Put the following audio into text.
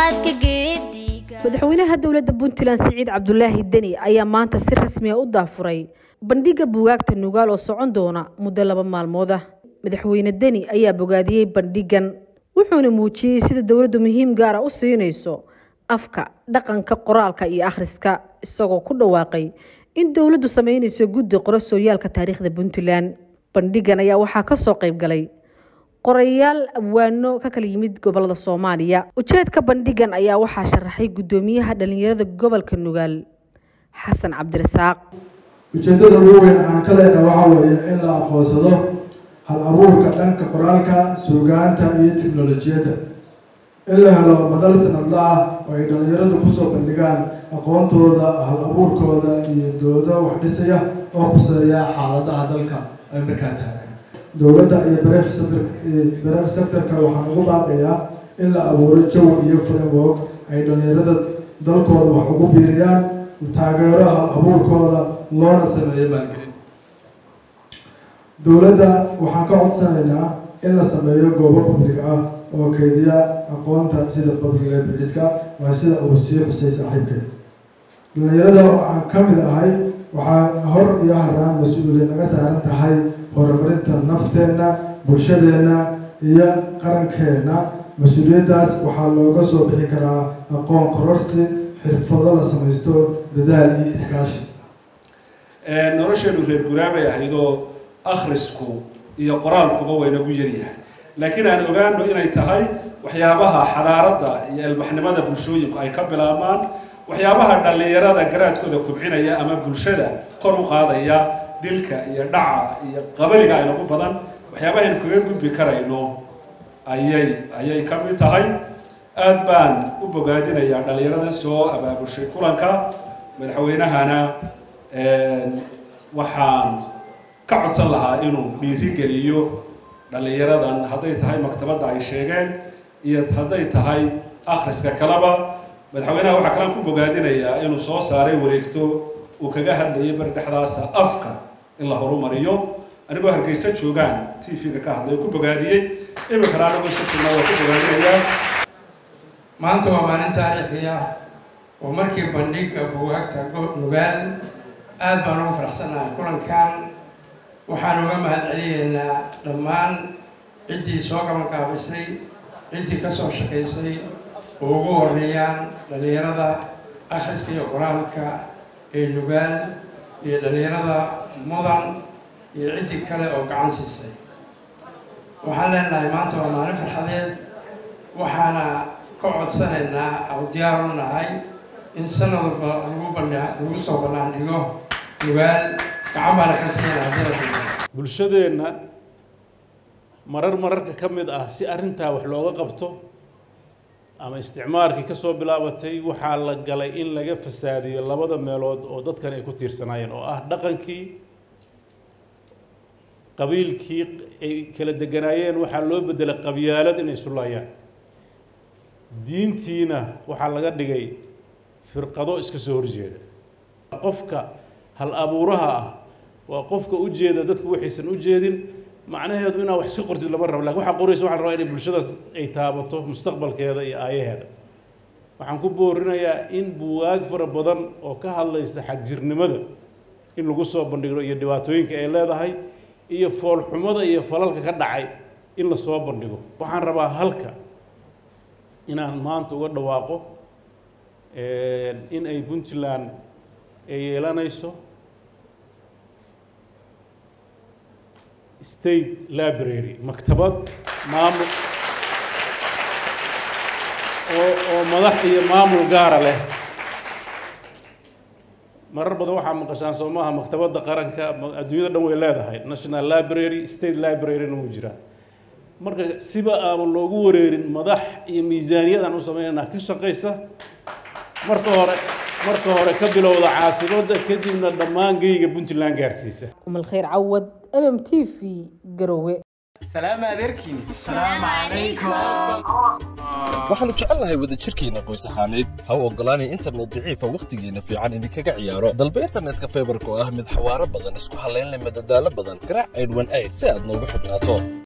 ambaqaadka geediga madaxweynaha dowladda puntland siciid cabdulaahi deni ayaa maanta si rasmi a u daafuray bandhigga buugaagta nugaal oo socon doona muddo laba maalmood ah madaxweyne deni ayaa bogaadiyey bandhiggan wuxuuna muujiyey sida dowladdu muhiim gaara u siinayso afka dhaqanka qoraalka iyo akhriska isagoo ku dhawaaqay in dowladdu sameynayso guddi qoro sooyaalka taariikhda puntland bandhiggan ayaa waxaa ka soo qayb galay qorayaal abwaano ka kala yimid gobolada soomaaliya ujeedka bandhiggan ayaa waxaa sharaxay guddoomiyaha dhalinyarada gobolka nugaal xasan cabdirasaaq ujeeddada ugu weyn aan ka leenahay waxaa weeye in la aqoonsado hal abuurka dhanka qoraalka suugaanta iyo tiknolojiyadda in la helo madal sanadla ah oo ay dhalinyaradu kusoo bandhigaan aqoontooda hal abuurkooda iyo doodo wax dhisaya oo khuseeya xaaladaha dalka ay markaa taagan dowladda iyo bareef sectorka waxaan ugu baaqayaa in la abuuro jawi iyo framework ay dhalinyarada dalkooda wax ugu biiriyaan taageero hal abuurkooda loona sameeyo maalgelin dowladda waxaan ka codsanaynaa in la sameeyo goobo public ah oo keydiya aqoonta sida public librarieska waa sida uu sii xusay saaxiibkeed dhalinyarada aan ka mid ahay waxaa hor iyo haraan mas-uuliyad naga saaran tahay horumarinta nafteenna bulshadeenna iyo qarankeenna mas-uuliyaddaas waxaa looga soo bixi karaa aqoon kororsi xirfado la samaysto dadaal iyo iskaashi nolosheenu reer guraabay ahaydoo akhrisku iyo qoraalkuba waynagu yaryahay laakiin aan ogaano inay tahay waxyaabaha xadaaradda iyo ilbaxnimada bulshooyinku ay ka bilaabmaan waxyaabaha dhallinyarada garaadkooda kubcinaya ama bulshada kor u qaadaya dilka iyo dhaca iyo qabaliga aynagu badan waxyaabaha aynu kaga gudbi karayno ayay ayay ka mid tahay aada baan u bogaadinayaa dhallinyarada soo abaabushay kulanka madaxweynahana waxaan ka codsan lahaa inuu dhiiri geliyo dhallinyaradan hadday tahay maktabadda ay sheegeen iyo hadday tahay akhriska kaleba madaxweynaha waxaa kalaan ku bogaadinayaa inuu soo saaray wareegto uu kaga hadlayay bari dhexdaasa afka in la horumariyo anigoo hargeysa joogaan t v-ga ka hadlay oo ku bogaadiyey iminkana anagoo sa joognaa waa ku bogaadinayaa maanta waa maalin taariikhi ah oo markii bandhigga buugaagta nugaal aada baan ugu faraxsanahay kulankan waxaan uga mahad celiyeynaa dhammaan ciddii soo gabangaabisay ciddii ka soo shaqaysay oo ugu horeeyaan dhallinyarada akhriska iyo qoraalka ee nugaal iyo dhallinyarada mudan iyo ciddii kale oo gacan siisay waxaan leenahay maanta waa maalin farxadeed waxaana ka codsanaynaa oo diyaar u nahay in sanad walba lagu bana lagu soo bannaan dhigo nugaal gacan baana ka siiyana haddii bulshadeenna marar mararka ka mid ah si arrintaa wax looga qabto ama isticmaarkii ka soo bilaabatay waxaa la galay in laga fasaadiyo labada meelood oo dadkan ay ku tiirsanaayeen oo ah dhaqankii qabiilkii ay kala deganaayeen waxaa loo beddelay qabyaalad inay sulaayaan diintiina waxaa laga dhigay firqado iska soo horjeeda qofka hal abuuraha ah waa qofka u jeeda dadku waxaysan u jeedin macnaheedu inaad wax iska qortid lama rabo lakin waxaa qoraysa waxa la rabaa inay bulshadaas ay taabato mustaqbalkeeda iyo aayaheeda waxaan ku boorinayaa in buwaag fara badan oo ka hadlaysa xagjirnimada in lagu soo bandhigo iyo dhibaatooyinka ay leedahay iyo foolxumada iyo falalka ka dhacay in la soo bandhigo waxaan rabaa halka inaan maanta uga dhawaaqo in ay puntland ay yeelanayso state library maktabad maamul oo oo madax iyo maamul gaara leh marar badan waxaa maqashaan soo maaha maktabadda qaranka adduunyada dhan way leedahay national library state library-na wuu jiraa marka siba aama loogu wareerin madax iyo miisaaniyadaan u sameynanaa ka shaqaysa marka hore marka hore ka bilowda caasimadda kadibna dhammaan geyga puntland gaarsiisa umal khayr cawad mm t v garowe سلام عليكم السلام عليكم waxaannu jecelnahay wadajirkeenna qoys ahaaneed ha u oggolaanay internet daciifa wakhtigeenna fiican idinkaga ciyaaro dalba internetka faybarka oo ah mid xawaaro badan isku hallayn leh madadaalo badan garaac aydhwan ayd si aad noogu xidhnaato